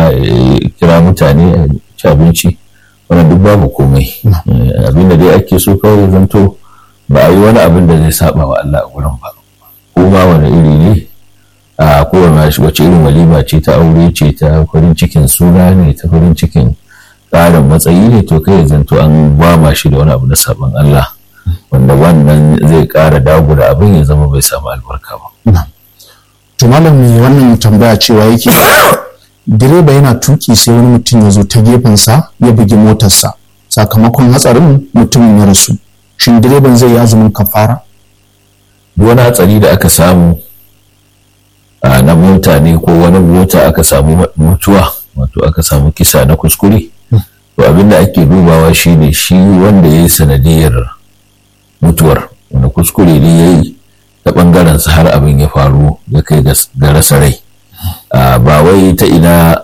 gida kira mutane ci abinci wannan duk babu komai abinda dai ake so kawai zanto ba a yi wani abin da zai saba wa Allah a gurin ba ko ma wani iri ne a kowane wace irin walima ce ta aure ce ta farin cikin suna ne ta farin cikin tsarin matsayi ne to kai zanto an gwama shi da wani abu na saban Allah wanda wannan zai ƙara dagura abin ya zama bai samu albarka ba. To malam mai wannan tambaya cewa yake direba yana tuki sai wani mutum ya zo ta gefensa ya bugi motarsa sakamakon hatsarin mutumin ya rasu shin direban zai yi azumin kafara? Duk wani hatsari da aka samu na mota ne ko wani mota aka samu mutuwa wato aka samu kisa na kuskure to abinda ake dubawa shine shi wanda ya yi sanadiyar mutuwar wanda kuskure ne ya yi ta ɓangaren sa har abin ya faru ya kai ga rasa rai ba wai ta ina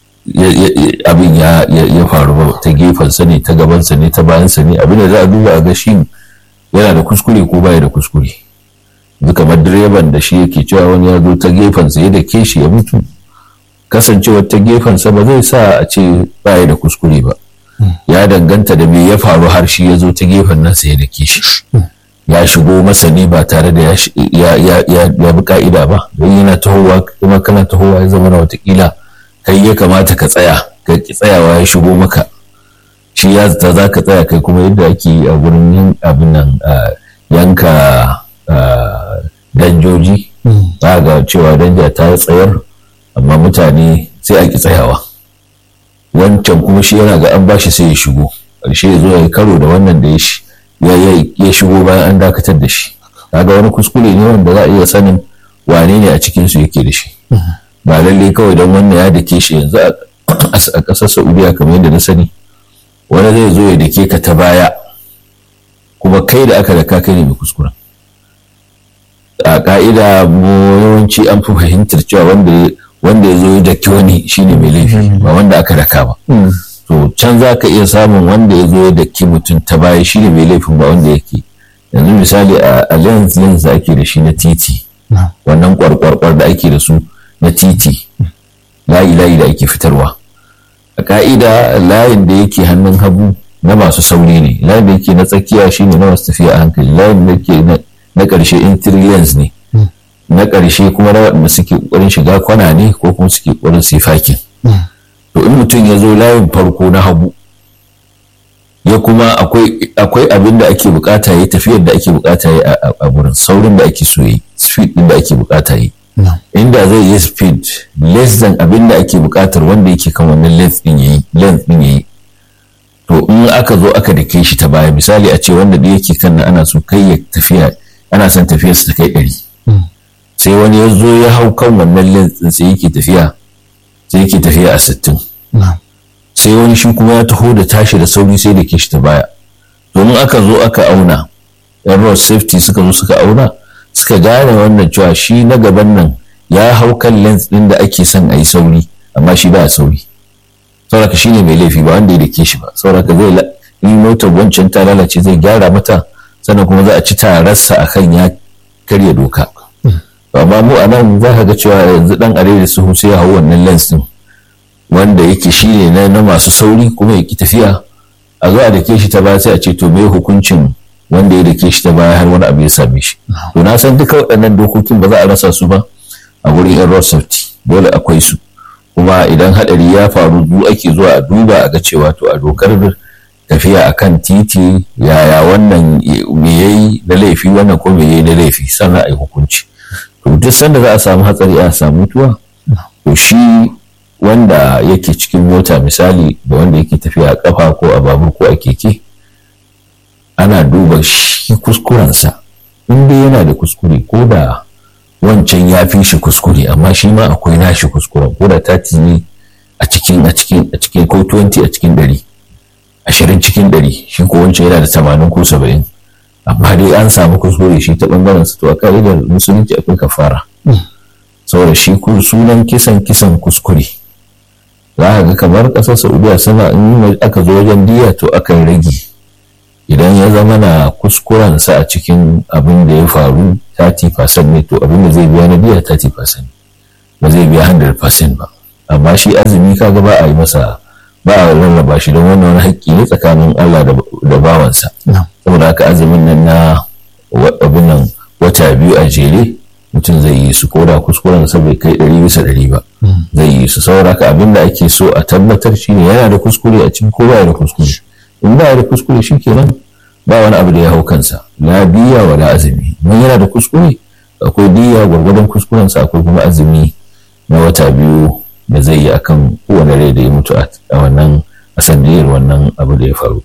abin ya faru ba ta gefensa ne ta gabansa ne ta bayansa ne abin da za a duba a ga shi yana da kuskure ko baya da kuskure kamar direban da shi yake cewa wani ya zo ta gefensa ya da ke shi ya mutu kasancewar ta gefensa ba zai sa a ce baya da kuskure ba ya danganta da me ya faru har shi ya zo ta gefen nasa ya da ke shi ya shigo masa ne ba tare da ya bi ka'ida ba don yana tahowa kuma kana tahowa ya zama na watakila kai ya kamata ka tsaya ka ki tsayawa ya shigo maka shi ya zata za ka tsaya kai kuma yadda ake yi a gurin yin abin nan yanka danjoji za ga cewa danja ta tsayar amma mutane sai a ki tsayawa wancan kuma shi yana ga an bashi sai ya shigo ƙarshe ya zo ya yi karo da wannan da ya shigo bayan an dakatar da shi kaga wani kuskure ne wanda za a iya sanin wane ne a cikin su yake da shi ba lalle kawai don wannan ya dake shi yanzu a ƙasar saudiya kamar yadda na sani wani zai zo ya dake ka ta baya kuma kai da aka daka kai ne mai kuskuren a ka'ida mu yawanci an fi fahimtar cewa wanda wanda ya zo ya daki wani shine mai laifi ba wanda aka daka ba to can za ka iya samun wanda ya zo ya daki mutum ta baya shine mai laifin ba wanda yake yanzu misali a lens lens da ake da shi na titi wannan kwarkwarkwar da ake da su na titi layi layi da ake fitarwa a ka'ida layin da yake hannun hagu na masu sauri ne layin da yake na tsakiya shine na masu tafiya a hankali layin da yake na ƙarshe in lens ne na ƙarshe kuma na waɗanda suke ƙoƙarin shiga kwana ne ko kuma suke ƙoƙarin su fakin to in mutum ya zo layin farko na hagu ya kuma akwai abin da ake bukata yi tafiyar da ake bukata yi a gurin saurin da ake so yi speed din da ake bukata yi inda zai yi speed less than abin da ake bukatar wanda yake kan wannan length din yayi length din yayi to in aka zo aka dake shi ta baya misali a ce wanda da yake kan ana so kai ya tafiya ana son tafiyar ta kai ɗari sai wani ya zo ya hau kan wannan length din sai yake tafiya sai yake tafiya a sittin sai wani shi kuma ya taho da tashi da sauri sai da ke shi ta baya domin aka zo aka auna yan road safety suka zo suka auna suka gane wannan cewa shi na gaban nan ya hau kan length din da ake son a yi sauri amma shi ba sauri sauraka shi ne mai laifi ba wanda ya dake shi ba sauraka zai in motar wancan ta lalace zai gyara mata sannan kuma za a ci tararsa akan ya karya doka amma mu a nan za ka ga cewa yanzu dan are da suhu sai ya hau wannan lens din wanda yake shi ne na masu sauri kuma ya ki tafiya a zo a dake shi ta baya sai a ce to me hukuncin wanda ya dake shi ta baya har wani abu ya same shi to na san duka waɗannan dokokin ba za a rasa su ba a wurin yan road safety dole akwai su kuma idan hadari ya faru zu ake zuwa a duba a ga cewa to a dokar tafiya akan titi yaya wannan me yayi na laifi wannan ko me yayi na laifi sannan a yi hukunci to duk sanda za a samu hatsari a samu mutuwa to shi wanda yake cikin mota misali da wanda yake tafiya a kafa ko a babur ko a keke ana duba shi kuskurensa in dai yana da kuskure ko da wancan ya fi shi kuskure amma shi ma akwai nashi kuskuren ko da tati ne a cikin a cikin a cikin ko 20 a cikin ɗari ashirin cikin ɗari shi ko wancan yana da tamanin ko saba'in amma dai an samu kuskure shi ta ɓangaren su to a ka'idar musulunci akwai kafara saboda shi sunan kisan kisan kuskure za ka ga kamar ƙasar saudiya suna in aka zo wajen diya to akan rage idan ya zama na kuskurensa a cikin abin da ya faru 30% ne to abin da zai biya na diya 30% ba zai biya 100% ba amma shi azumi kaga ba a yi masa ba a rarraba shi don wannan wani haƙƙi ne tsakanin Allah da bawansa saboda haka azumin nan na abin nan wata biyu a jere mutum zai yi su koda kuskuren sa bai kai ɗari bisa ɗari ba zai yi su saboda haka abin da ake so a tabbatar shine yana da kuskure a cikin ko ba da kuskure in ba da kuskure shi kenan ba wani abu da ya hau kansa la biya wa la azumi mun yana da kuskure akwai diya gwargwadon kuskuren sa akwai kuma azumi na wata biyu da zai yi akan kowane rai da ya mutu a wannan a sandiyar wannan abu da ya faru.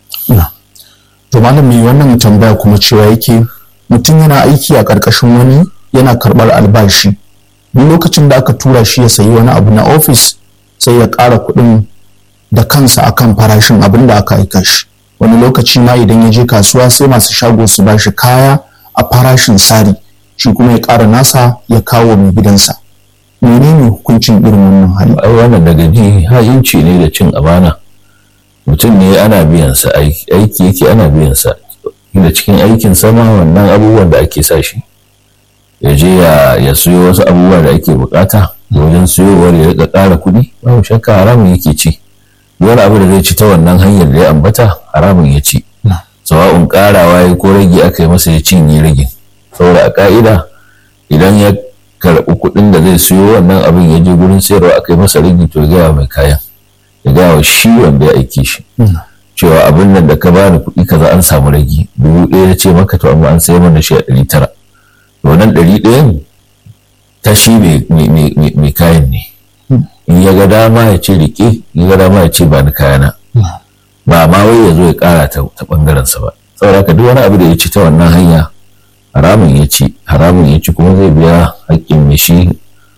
To malami wannan tambaya kuma cewa yake mutum yana aiki a ƙarƙashin wani yana karɓar albashi duk lokacin da aka tura shi ya sayi wani abu na ofis sai ya ƙara kuɗin da kansa akan farashin abin da aka aika shi wani lokaci ma idan ya je kasuwa sai masu shago su ba shi kaya a farashin sari shi kuma ya ƙara nasa ya kawo mai gidansa menene hukuncin irin wannan hali ai wannan daga ji ha'inci ne da cin amana mutum ne ana biyan sa aiki yake ana biyan sa da cikin aikin sama wannan abubuwan da ake sa shi ya je ya siyo wasu abubuwa da ake bukata wajen siyowar ya rika ƙara kuɗi babu shakka haramun yake ci wani abu da zai ci ta wannan hanyar da ya ambata haramun ya ci sawa'un ƙarawa ya ko rage aka yi masa ya cinye ragin saboda a ka'ida idan ya karɓi kuɗin da zai siyo wannan abin ya je gurin sayarwa aka yi masa rigi to ya gaya mai kayan ya gaya wa shi wanda ya aiki shi cewa abin nan da ka bani kuɗi kaza an samu ragi dubu ɗaya ya ce maka to amma an sayar mana shi a ɗari tara to wannan ɗari ɗayan ta shi mai kayan ne in ya ga dama ya ce rike in ya ga dama ya ce ba ni kayana ba ma wai ya zo ya ƙara ta ɓangarensa ba saboda haka duk wani abu da ya ci ta wannan hanya haramun ya ci haramun ya ci kuma zai biya haƙƙin mai shi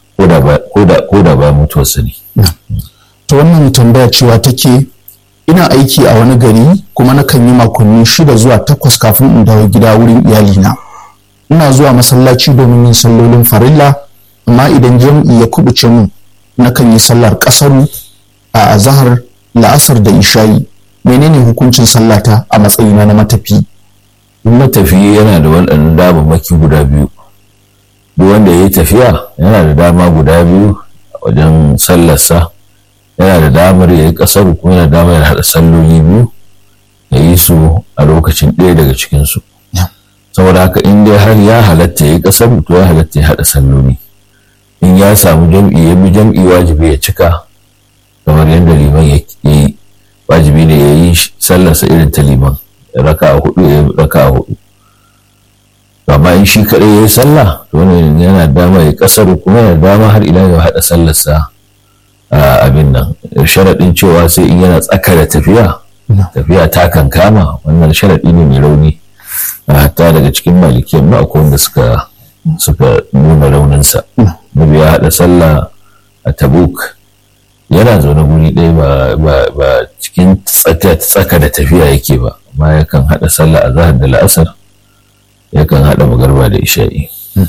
ko da ba mutuwarsa ne. ta wannan tambaya cewa take ina aiki a wani gari kuma nakan yi makonni shida zuwa takwas kafin in dawo gida wurin iyalina ina zuwa masallaci domin yin sallolin farilla amma idan jam'i ya kubuce min nakan yi sallar kasaru a azahar la'asar da ishayi menene hukuncin sallata a matsayina na matafi in matafiya yana da waɗannan damammaki guda biyu duk wanda ya yi tafiya yana da dama guda biyu wajen sallarsa yana da damar ya yi ƙasar kuma yana da damar ya haɗa salloli biyu ya yi su a lokacin ɗaya daga cikinsu saboda haka in dai har ya halatta ya yi ƙasar to ya halatta ya haɗa salloli in ya samu jam'i ya bi jam'i wajibi ya cika kamar yadda liman ya yi wajibi ne ya yi sallarsa irin ta liman raka a hudu ya raka a hudu amma in shi kaɗai ya yi sallah to wannan yana dama ya kasar kuma yana dama har ila ya haɗa sallarsa a abin nan sharaɗin cewa sai in yana tsaka da tafiya tafiya ta kan kama wannan sharaɗi ne mai rauni hatta daga cikin malikiyan ma akwai wanda suka suka nuna rauninsa nabi ya haɗa sallah a tabuk yana zaune guri ɗaya ba cikin tsaka da tafiya yake ba amma yakan haɗa sallah a zahar da la'asar yakan haɗa magarba da isha'i.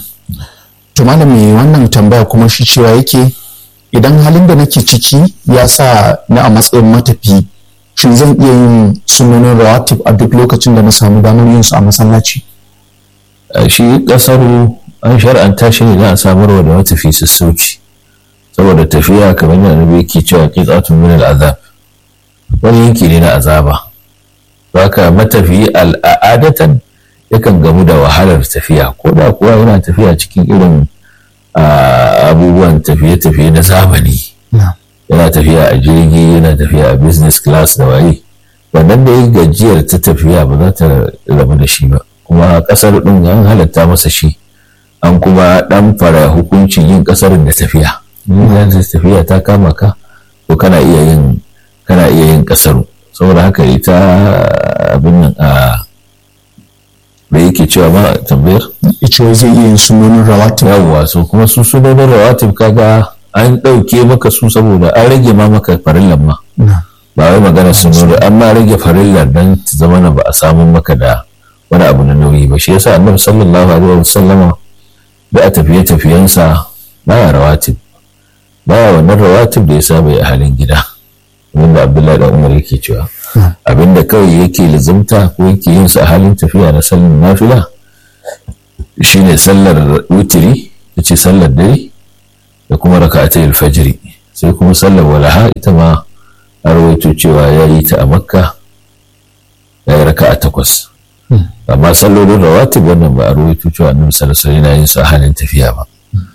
to malami wannan tambaya kuma shi cewa yake idan halin da nake ciki ya sa ni a matsayin matafi shin zan iya yin sunanin rawatib a duk lokacin da na samu damar yin su a masallaci shi kasaru an shar'anta shi ne za a samarwa da matafi sassauci saboda tafiya kamar yadda annabi yake cewa qit'atun min al'azab wani yanki ne na azaba haka matafi al'adatan yakan gamu da wahalar tafiya ko da kuwa yana tafiya cikin irin abubuwan tafiye-tafiye na zamani yana tafiya a jirgi yana tafiya a business class da waye wannan da ya gajiyar ta tafiya ba za ta rabu da shi ba kuma kasar ɗin an halatta masa shi an kuma ɗan fara hukuncin yin kasar da tafiya in tafiya ta kama ka to kana iya yin kana iya yin kasaru saboda haka ita abin nan a da yake cewa ma tambayar cewa zai iya yin sunonin rawatib yawwa so kuma su sunonin rawatib kaga an ɗauke maka su saboda an rage ma maka farillan ma ba wai magana sunoni an ma rage farillar dan ta zama na ba a samu maka da wani abu na nauyi ba shi yasa annabi sallallahu alaihi wa sallama da a tafiye tafiyensa baya rawatib baya wannan rawatib da ya saba a halin gida wanda abdullahi da umar yake cewa abinda kawai yake lizimta ko yake yin su a halin tafiya na sallar nafila shine sallar wutiri ce sallar dare da kuma raka'atai alfajiri sai kuma sallar walaha ita ma a rawaito cewa ya yi ta a makka ya yi raka a takwas amma sallolin rawatib wannan ba a rawaito cewa annabi sallallahu alaihi wasallam yin su a halin tafiya ba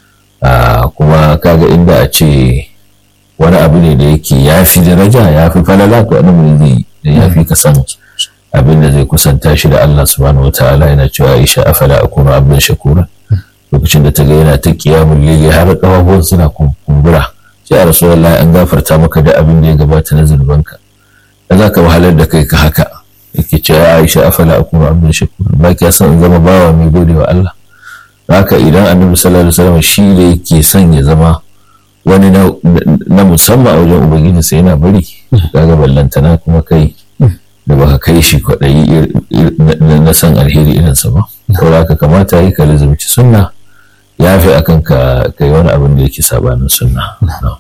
kuma kaga inda a ce wani abu ne da yake ya fi daraja ya fi falala to annabi zai da ya fi kasan abin da zai kusanta shi da Allah subhanahu wataala yana cewa Aisha afala akunu abdan shakura lokacin da ta ga yana ta kiyamul lili har kafafuwan suna kumbura sai a rasulullahi an gafarta maka da abin da ya gabata na zunubanka da za ka wahalar da kai ka haka yake ce ya aisha afala akunu abin shakur ba ki san zama bawa mai gode wa Allah haka idan annabi sallallahu alaihi wasallam shi da yake son ya zama wani na musamman a wajen ubangiji sai yana bari kaga ballantana kuma kai da baka kai shi kwaɗayi na san alheri irinsa ba saboda haka kamata yi ka lizumci sunna ya fi akan ka kai wani abin da yake sabanin sunna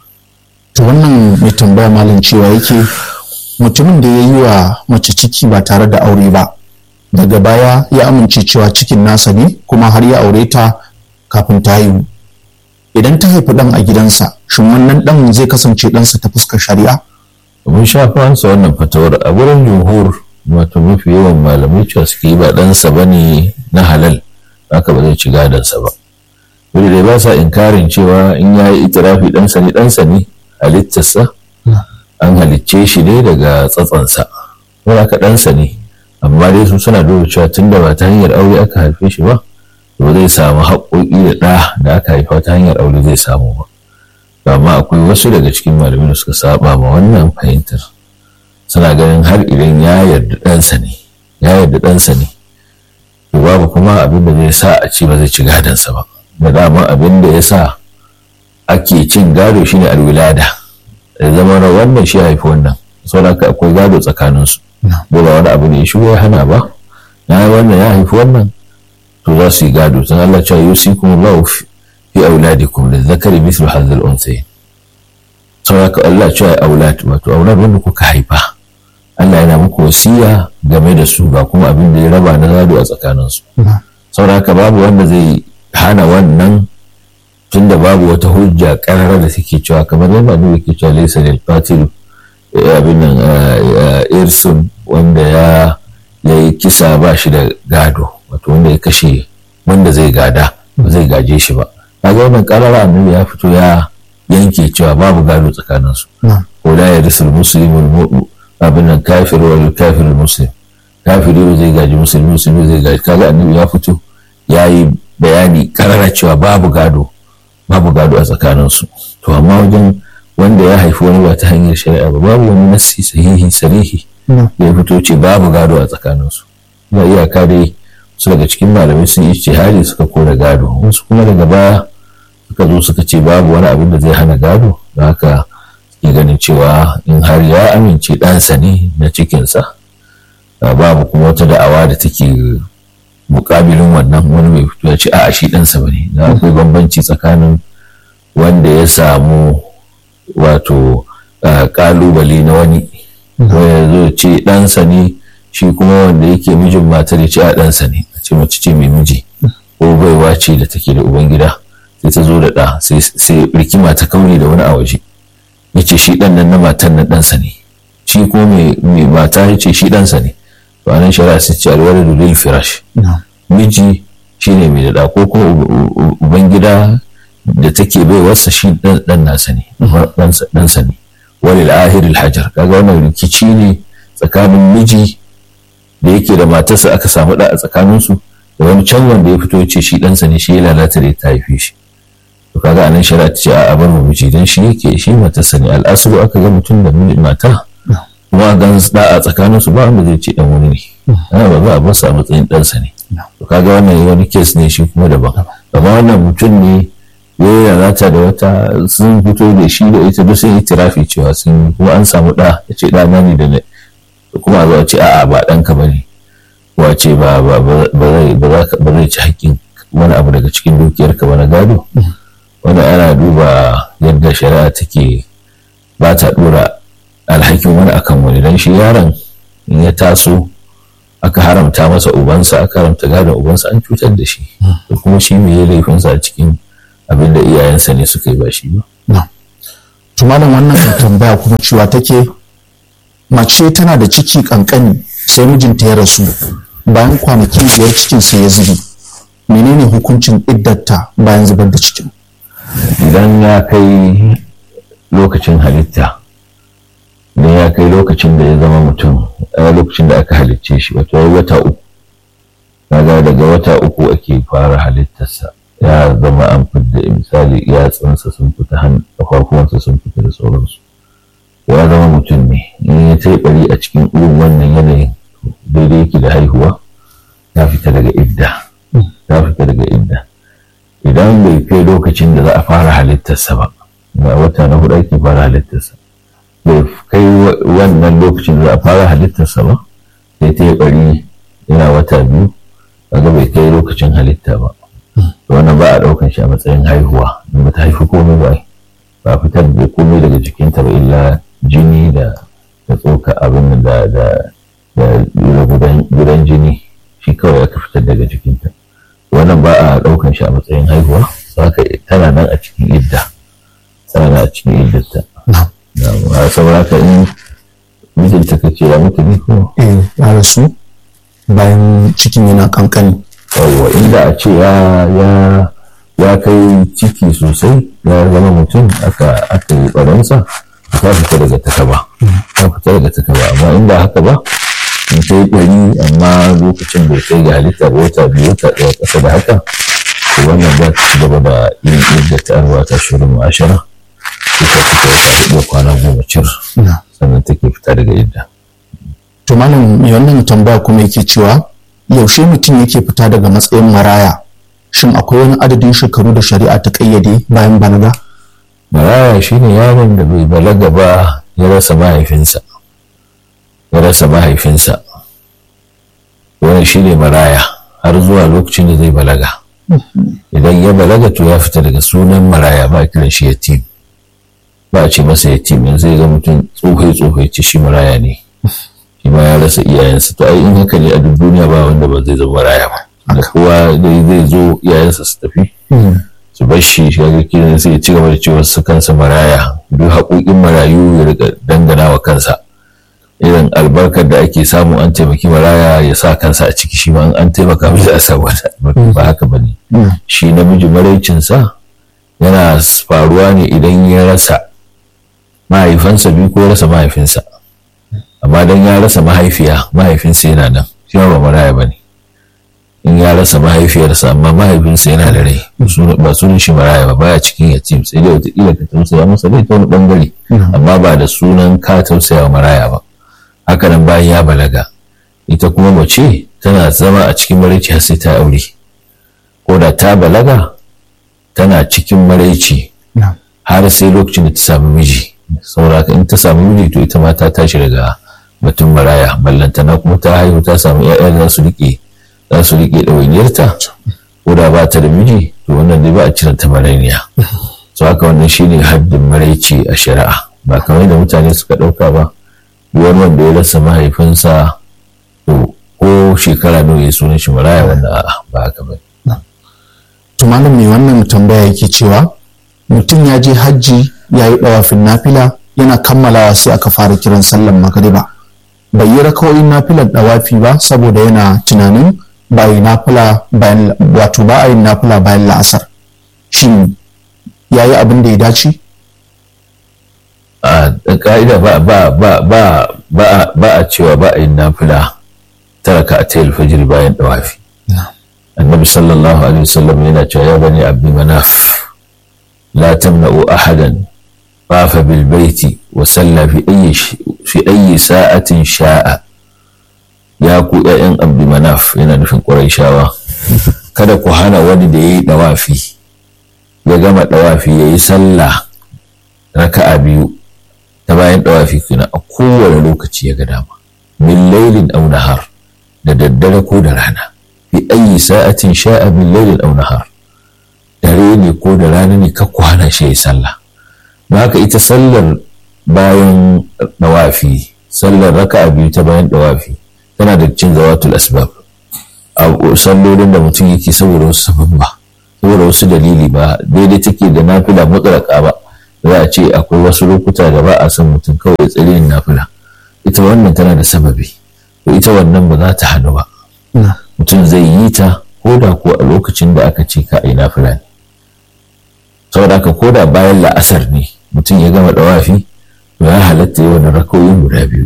to wannan mai tambaya malam cewa yake mutumin da ya yi wa mace ciki ba tare da aure ba daga baya ya amince cewa cikin nasa ne kuma har ya aure ta kafin ta haihu idan ta haifi ɗan a gidansa shin wannan ɗan zai kasance ɗansa ta fuskar shari'a mun sha fansa wannan fatawar a wurin jumhur wato mafi yawan malamai cewa suke yi ba ɗansa ba ne na halal haka ba zai ci gadonsa ba wanda dai ba sa inkarin cewa in ya yi itirafi ɗansa ne ɗansa ne halittarsa an halicce shi ne daga tsatsansa wanda aka ɗansa ne amma dai su suna duba cewa tun da ba ta hanyar aure aka haife shi ba to zai samu haƙoƙi da ɗa da aka haifa ta hanyar aure zai samu ba amma akwai wasu daga cikin malamai da suka saba ma wannan fahimtar suna ganin har idan ya yarda ɗansa ne ya yarda ɗansa ne to babu kuma abin da zai sa a ce ba zai ci gadonsa ba da dama abin da ya sa ake cin gado shine alwilada da zama na wannan shi haifi wannan saboda haka akwai gado tsakaninsu ba wani abu ne ya shigo ya hana ba ya yi wannan ya haifi wannan to za su yi gado tun Allah cewa yusikum Allahu fi auladikum da zakari mislu hadhal unsayin saboda haka Allah cewa aulad wato aulad wanda kuka haifa Allah yana muku wasiya game da su ga kuma abin da ya raba na gado a tsakaninsu saboda haka babu wanda zai hana wannan tunda babu wata hujja karara da suke cewa kamar yadda annabi ke cewa laysa lil qatil abin nan irsun wanda ya yi kisa ba shi da gado wato wanda ya kashe wanda zai gada ba zai gaje shi ba kaga wannan karara annabi ya fito ya yanke cewa babu gado tsakaninsu ko la yarisul muslimul abin nan kafir wal kafirul muslim kafiri ba zai gaji musulmi musulmi zai gaji kaga annabi ya fito ya yi bayani karara cewa babu gado babu gado a tsakaninsu to amma wajen wanda ya haifi wani ba ta hanyar shari'a ba babu wani nassi sahihi sarihi da ya fito ce babu gado a tsakaninsu ba iyaka dai su daga cikin malamai sun yi ijtihadi suka kora gado wasu kuma daga baya suka zo suka ce babu wani abin da zai hana gado da haka suke ganin cewa in har ya amince ɗansa ne na cikinsa babu kuma wata da'awa da take mukabilin wannan wani mai fito ya ce a shi ɗansa ba ne da akwai bambanci tsakanin wanda ya samu wato kalubale na wani wanda zo ce ɗansa ne shi kuma wanda yake mijin matar ya ce a ɗansa ne a ce mace ce mai miji ko baiwa ce da take da ubangida sai ta zo da ɗa sai rikima ta kauri da wani a waje ya ce shi ɗan nan na matan na ɗansa ne shi ko mai mata ya ce shi ɗansa ne to anan shari'a sai ce alwala da lil firash miji shine mai da ko kuma ubangida da take bai wasa shi dan nasa ne ɗansa ne walil ahiril hajar kaga wannan rikici ne tsakanin miji da yake da matarsa aka samu da a tsakaninsu da wani can wanda ya fito ce shi ɗansa ne shi ya lalata da ta haife shi to kaga anan shari'a ta ce a bar mu miji dan shi yake shi matarsa ne al'asulu aka ga mutum da mata kuma gan da a tsakaninsu ba wanda zai ce dan wani ne ana ba za a bar sa matsayin ɗansa ne to kaga wannan wani kes ne shi kuma daban amma wannan mutum ne ya lalata da wata sun fito da shi da ita duk sun yi tirafi cewa sun kuma an samu ɗa ya ce ɗana ne da ne kuma a ce a'a ba ɗanka ba ne wace ba zai ci haƙƙin wani abu daga cikin dukiyarka ba na gado wani ana duba yadda shari'a take ba ta ɗora alhakin wani akan wani don shi yaron in ya taso aka haramta masa ubansa aka haramta gadon ubansa an cutar da shi da kuma shi mai laifinsa a cikin abin da iyayensa ne suka yi ba shi ba tumalin wannan tambaya kuma cewa take mace tana da ciki kankani sai mijinta ya rasu bayan kwanaki biyar cikin sai ya zubi menene hukuncin iddarta bayan zubar da cikin idan ya kai lokacin halitta idan ya kai lokacin da ya zama mutum a lokacin da aka halicce shi wato wata uku kaga daga wata uku ake fara halittarsa ya zama an fidda misali yatsunsa sun fita kafafuwansa sun fita da sauransu ya zama mutum ne in ya ta bari a cikin irin wannan yanayin daidai yake da haihuwa ya fita daga idda ya fita daga idda idan bai kai lokacin da za a fara halittarsa ba ga wata na hudu ake fara halittarsa bai kai wannan lokacin da za a fara halittarsa ba sai ta yi bari yana wata biyu kaga bai kai lokacin halitta ba wannan ba a ɗaukan shi a matsayin haihuwa in ba ta haifi komai ba ba fitar da komai daga jikinta ba illa jini da da tsoka abin da da da gudan jini shi kawai aka fitar daga jikinta wannan ba a ɗaukan shi a matsayin haihuwa haka tana nan a cikin idda tana nan a cikin iddata saboda haka in mijinta ka ce ya mutu ne ko eh ya rasu bayan cikin yana kankani yawwa inda a ce ya kai ciki sosai ya zama mutum aka aka yi baransa ta fita daga takaba ta fita daga takaba amma inda haka ba in kai ɗari amma lokacin bai kai ga halitta ba wata biyu wata ɗaya ƙasa da haka to wannan za ta ci gaba da yin yadda ta arwa ta shirin ma'ashara ita fita wata hudu kwana goma cir sannan take fita daga idda. to malam mai wannan tambaya kuma yake cewa yaushe mutum yake fita daga matsayin maraya shin akwai wani adadin shekaru da shari'a ta kayyade bayan balaga maraya shine yaron da bai balaga ba ya rasa mahaifinsa ya rasa mahaifinsa wannan shine maraya har zuwa lokacin da zai balaga idan ya balaga to ya fita daga sunan maraya ba a kiran shi yatim ba a ce masa yatim yanzu zai ga mutum tsohai tsohai ce shi maraya ne shi ma ya rasa iyayensa to ai in haka ne a duk duniya ba wanda ba zai zama maraya ba da kowa dai zai zo iyayensa su tafi su bar shi shi ga kiran sai ya ci gaba da cewa su kansa maraya duk haƙoƙin marayu ya riga dangana wa kansa irin albarkar da ake samu an taimaki maraya ya sa kansa a ciki shi ma an taimaka mishi a samu ba haka ba ne shi namiji maraicinsa yana faruwa ne idan ya rasa mahaifansa biyu ko rasa mahaifinsa amma dan ya rasa mahaifiya mahaifinsa yana nan shi ba maraya ba ne in ya rasa mahaifiyarsa amma mahaifinsa yana da rai ba sunan shi maraya ba baya cikin yatim sai dai wataƙila ka tausaya masa dai ta wani bangare amma ba da sunan ka tausaya wa maraya ba haka nan bayan ya balaga ita kuma mace tana zama a cikin maraici har sai ta aure ko da ta balaga tana cikin maraici har sai lokacin da ta samu miji saboda in ta samu miji to ita ma ta tashi daga batun maraya ballantana kuma ta haihu ta samu 'ya'ya za su riƙe za su riƙe ɗawainiyarta ko da ba ta da miji to wannan dai ba a cire ta marainiya so haka wannan shine haddin maraici a shari'a ba kamar da mutane suka ɗauka ba wani wanda ya rasa mahaifinsa to ko shekara nawa ya sunan shi maraya wannan a'a ba haka ba to malam mai wannan tambaya yake cewa mutum ya je hajji ya yi ɗawafin nafila yana kammalawa sai aka fara kiran sallan magariba bai yi rakawoyin nafilar ɗawafi ba saboda yana tunanin ba yi nafila bayan wato ba a yin nafila bayan la'asar shin ya yi abin da ya dace a ka'ida ba ba ba ba ba ba a cewa ba a yin nafila taraka a tayar fajir bayan ɗawafi annabi sallallahu alaihi wasallam yana cewa ya bani abdi manaf la tamna'u ahadan طاف بالبيت وصلى في أي ش... في أي ساعة شاء يا ku ‘ya'yan abdu manaf yana nufin ƙuraishawa kada ku hana wani da ya yi ɗawafi ya gama ɗawafi ya yi sallah raka'a biyu ta bayan ɗawafi kuna a kowane lokaci ya ga dama min lailin aw nahar da daddare ko da rana fi ayi sa'atin sha'a min lailin aw nahar dare ne ko da rana ne ka ku hana shi ya yi sallah ba haka ita sallar bayan dawafi sallar raka'a biyu ta bayan dawafi tana da cin zawatul asbab a sallolin da mutum yake saboda wasu sabon ba saboda wasu dalili ba daidai take da nafila mutlaka ba za a ce akwai wasu lokuta da ba a son mutum kawai ya tsiri yin nafila ita wannan tana da sababi to ita wannan ba za ta hannu ba mutum zai yi ta ko da ko a lokacin da aka ce ka yi nafila ne saboda haka ko da bayan la'asar ne mutum ya gama dawafi to ya halatta yi wani rakoyin guda biyu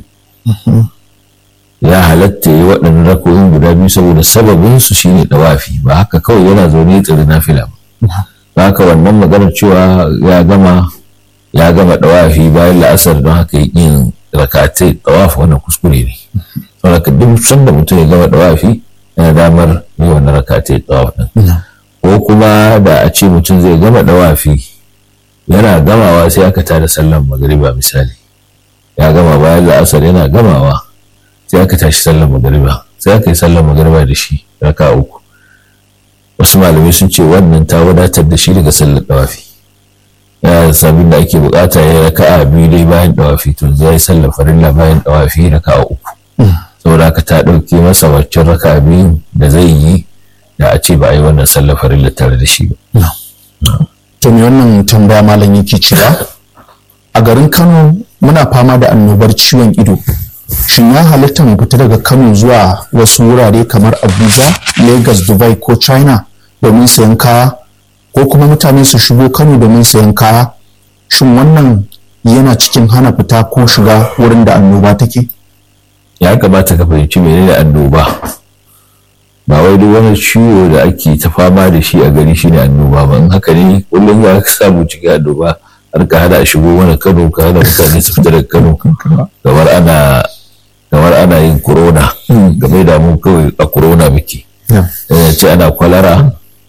ya halatta yi waɗannan rakoyin guda biyu saboda sababin su shine dawafi ba haka kawai yana zaune ya tsiri nafila ba ba haka wannan maganar cewa ya gama ya gama dawafi bayan la'asar don haka yin rakatai dawafi wannan kuskure ne saboda duk sanda mutum ya gama dawafi yana damar yi wannan rakatai dawafi ko kuma da a ce mutum zai gama dawafi yana gamawa sai aka tada sallan magariba misali ya gama bayan la'asar yana gamawa sai aka tashi sallan magariba sai aka yi sallan magariba da shi raka uku wasu malamai sun ce wannan ta wadatar da shi daga sallar dawafi yana da sabin da ake bukata ya raka a biyu dai bayan dawafi to zai sallar farilla bayan dawafi raka uku saboda haka ta ɗauke masa waccan raka biyu da zai yi da a ce ba a yi wannan sallar farilla tare da shi ba. To me wannan tambaya malam yake cewa a garin Kano muna fama da annobar ciwon ido. Shin ya halitta mu fita daga Kano zuwa wasu wurare kamar Abuja, Lagos, Dubai ko China domin sayan kaya ko kuma mutane su shigo Kano domin sayan kaya? Shin wannan yana cikin hana fita ko shiga wurin da annoba take? Ya kamata ka fahimci menene annoba. ba wai duk wani ciwo da ake ta fama da shi a gari shine annoba ba in haka ne kullum za ka samu cikin annoba har ka hada shigo mana kano ka hada mutane su fita daga kano kamar ana kamar ana yin corona game da mu kawai a corona muke yana ce ana kwalara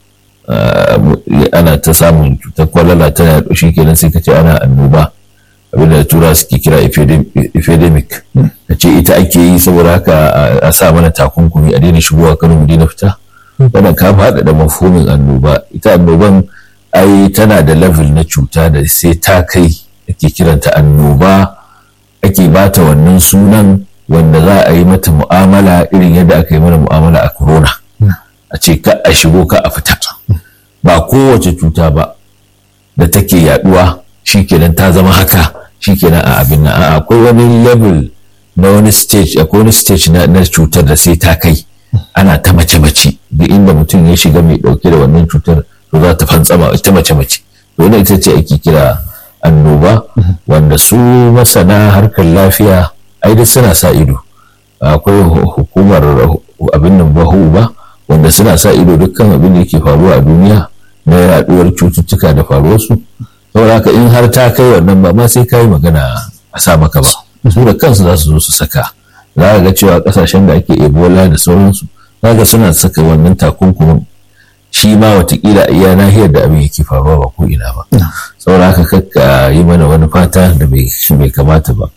ana ta samun cutar kwalara tana yaɗo shi kenan sai ka ce ana annoba abinda da tura suke kira epidemic ka ce ita ake yi saboda haka a sa mana takunkumi a daina shigowa kano mu daina fita wannan ka faɗa da mafhumin annoba ita annoban ai tana da level na cuta da sai ta kai ake kiranta annoba ake bata wannan sunan wanda za a yi mata mu'amala irin yadda aka yi mana mu'amala a corona a ce ka a shigo ka a fita ba kowace cuta ba da take yaduwa shikenan ta zama haka shikenan a abin nan akwai wani level na wani stage akwai wani stage na, na cutar da sai ta kai ana ta mace mace duk inda mutum ya shiga mai dauke da wannan cutar to za ta fantsama ta mace mace to wannan ita ce ake kira annoba wanda su masana harkar lafiya ai duk suna sa ido akwai hukumar abin nan bahu ba wanda suna sa ido dukkan abin da yake faruwa a duniya na yaduwar cututtuka da faruwarsu saboda haka in har ta kai wannan ba ma sai kai magana a sa maka ba su da kansu za su zo su saka za ka ga cewa kasashen da ake ebola da sauransu za ka suna saka wannan takunkumin shi ma watakila iya nahiyar da abin yake faruwa ba ko ina ba saboda haka kakka yi mana wani fata da bai kamata ba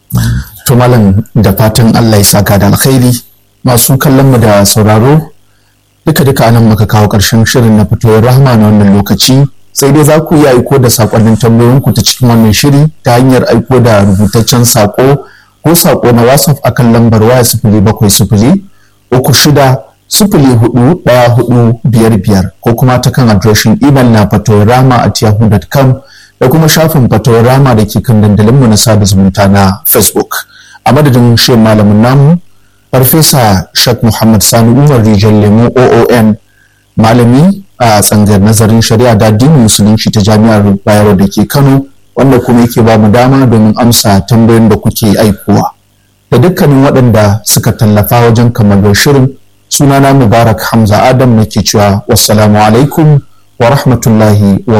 to malam da fatan Allah ya saka da alkhairi masu kallon mu da sauraro duka duka anan muka kawo ƙarshen shirin na fitowar rahama na wannan lokaci sai dai za ku iya aiko da sakonnin tambayoyinku ta cikin wannan shiri ta hanyar aiko da rubutaccen sako ko sako na whatsapp akan lambar waya sifili bakwai sifili uku shida sifili hudu ɗaya hudu biyar biyar ko kuma ta kan adireshin imel na fatoyarama at yahoo.com da kuma shafin fatoyarama da ke kan dandalinmu na sada zumunta na facebook a madadin shirin malamin namu farfesa shak muhammad sani umar rijal lemo oon malami a tsangar nazarin shari'a da addinin musulunci ta jami'ar bayero da ke kano wanda kuma yake ba mu dama domin amsa tambayoyin da kuke aikowa da dukkanin waɗanda suka tallafa wajen kammalar shirin sunana mubarak hamza adam nake cewa wassalamu alaikum wa rahmatullahi wa